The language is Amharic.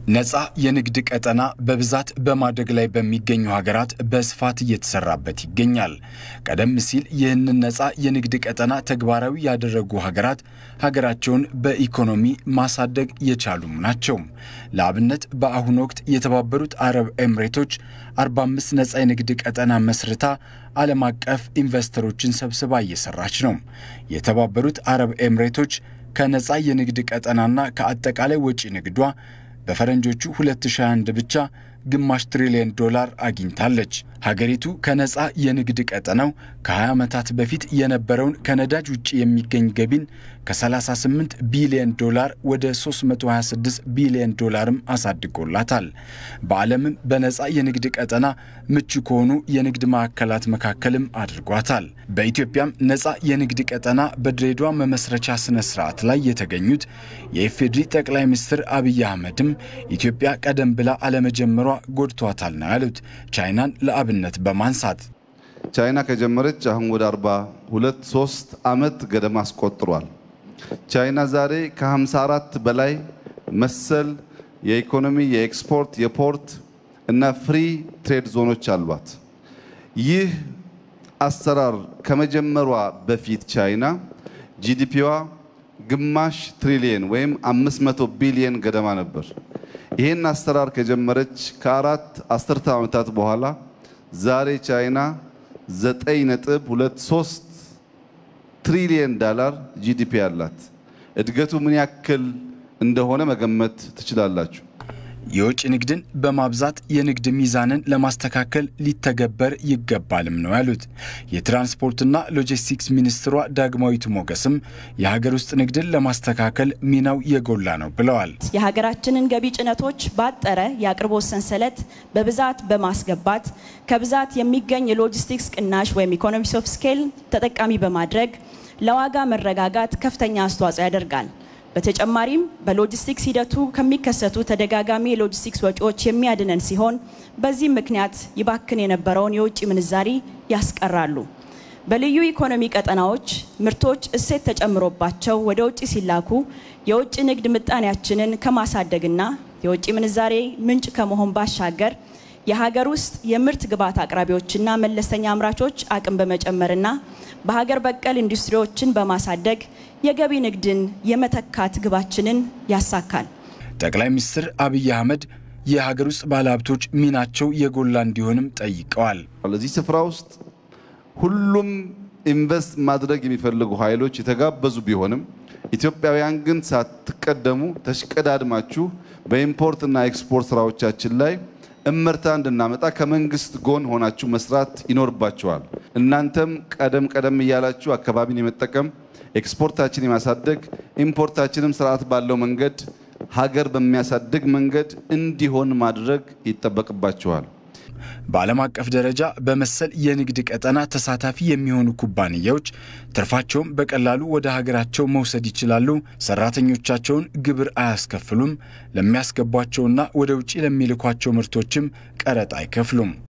ነፃ የንግድ ቀጠና በብዛት በማደግ ላይ በሚገኙ ሀገራት በስፋት እየተሰራበት ይገኛል። ቀደም ሲል ይህንን ነፃ የንግድ ቀጠና ተግባራዊ ያደረጉ ሀገራት ሀገራቸውን በኢኮኖሚ ማሳደግ የቻሉም ናቸው። ለአብነት በአሁኑ ወቅት የተባበሩት አረብ ኤምሬቶች 45 ነፃ የንግድ ቀጠና መስርታ ዓለም አቀፍ ኢንቨስተሮችን ሰብስባ እየሰራች ነው። የተባበሩት አረብ ኤምሬቶች ከነፃ የንግድ ቀጠናና ከአጠቃላይ ወጪ ንግዷ በፈረንጆቹ 2021 ብቻ ግማሽ ትሪሊየን ዶላር አግኝታለች። ሀገሪቱ ከነፃ የንግድ ቀጠናው ከ20 ዓመታት በፊት የነበረውን ከነዳጅ ውጭ የሚገኝ ገቢን ከ38 ቢሊዮን ዶላር ወደ 326 ቢሊዮን ዶላርም አሳድጎላታል። በዓለምም በነፃ የንግድ ቀጠና ምቹ ከሆኑ የንግድ ማዕከላት መካከልም አድርጓታል። በኢትዮጵያም ነፃ የንግድ ቀጠና በድሬዳዋ መመስረቻ ስነ ስርዓት ላይ የተገኙት የኢፌዴሪ ጠቅላይ ሚኒስትር አብይ አህመድም ኢትዮጵያ ቀደም ብላ አለመጀመሯ ጎድቷታል ነው ያሉት። ቻይናን ለአብነት በማንሳት ቻይና ከጀመረች አሁን ወደ 42 3 ዓመት ገደማ አስቆጥሯል። ቻይና ዛሬ ከ54 በላይ መሰል የኢኮኖሚ፣ የኤክስፖርት፣ የፖርት እና ፍሪ ትሬድ ዞኖች አሏት። ይህ አሰራር ከመጀመሯ በፊት ቻይና ጂዲፒዋ ግማሽ ትሪሊየን ወይም 500 ቢሊየን ገደማ ነበር። ይህን አሰራር ከጀመረች ከአራት አስርተ ዓመታት በኋላ ዛሬ ቻይና 9.23 ትሪሊየን ዳላር ጂዲፒ አላት። እድገቱ ምን ያክል እንደሆነ መገመት ትችላላችሁ። የውጭ ንግድን በማብዛት የንግድ ሚዛንን ለማስተካከል ሊተገበር ይገባልም ነው ያሉት። የትራንስፖርትና ሎጂስቲክስ ሚኒስትሯ ዳግማዊት ሞገስም የሀገር ውስጥ ንግድን ለማስተካከል ሚናው የጎላ ነው ብለዋል። የሀገራችንን ገቢ ጭነቶች ባጠረ የአቅርቦት ሰንሰለት በብዛት በማስገባት ከብዛት የሚገኝ የሎጂስቲክስ ቅናሽ ወይም ኢኮኖሚስ ኦፍ ስኬል ተጠቃሚ በማድረግ ለዋጋ መረጋጋት ከፍተኛ አስተዋጽኦ ያደርጋል። በተጨማሪም በሎጂስቲክስ ሂደቱ ከሚከሰቱ ተደጋጋሚ የሎጂስቲክስ ወጪዎች የሚያድነን ሲሆን በዚህም ምክንያት ይባክን የነበረውን የውጭ ምንዛሪ ያስቀራሉ። በልዩ ኢኮኖሚ ቀጠናዎች ምርቶች እሴት ተጨምሮባቸው ወደ ውጭ ሲላኩ የውጭ ንግድ ምጣኔያችንን ከማሳደግና የውጭ ምንዛሬ ምንጭ ከመሆን ባሻገር የሀገር ውስጥ የምርት ግብዓት አቅራቢዎችና መለስተኛ አምራቾች አቅም በመጨመርና በሀገር በቀል ኢንዱስትሪዎችን በማሳደግ የገቢ ንግድን የመተካት ግባችንን ያሳካል። ጠቅላይ ሚኒስትር አብይ አህመድ የሀገር ውስጥ ባለሀብቶች ሚናቸው የጎላ እንዲሆንም ጠይቀዋል። ለዚህ ስፍራ ውስጥ ሁሉም ኢንቨስት ማድረግ የሚፈልጉ ኃይሎች የተጋበዙ ቢሆንም ኢትዮጵያውያን ግን ሳትቀደሙ ተሽቀዳድማችሁ በኢምፖርትና ኤክስፖርት ስራዎቻችን ላይ እመርታ እንድናመጣ ከመንግስት ጎን ሆናችሁ መስራት ይኖርባችኋል። እናንተም ቀደም ቀደም እያላችሁ አካባቢን የመጠቀም ኤክስፖርታችን የማሳደግ ኢምፖርታችንም ስርዓት ባለው መንገድ ሀገር በሚያሳድግ መንገድ እንዲሆን ማድረግ ይጠበቅባችኋል። በዓለም አቀፍ ደረጃ በመሰል የንግድ ቀጠና ተሳታፊ የሚሆኑ ኩባንያዎች ትርፋቸውን በቀላሉ ወደ ሀገራቸው መውሰድ ይችላሉ። ሰራተኞቻቸውን ግብር አያስከፍሉም። ለሚያስገቧቸውና ወደ ውጭ ለሚልኳቸው ምርቶችም ቀረጥ አይከፍሉም።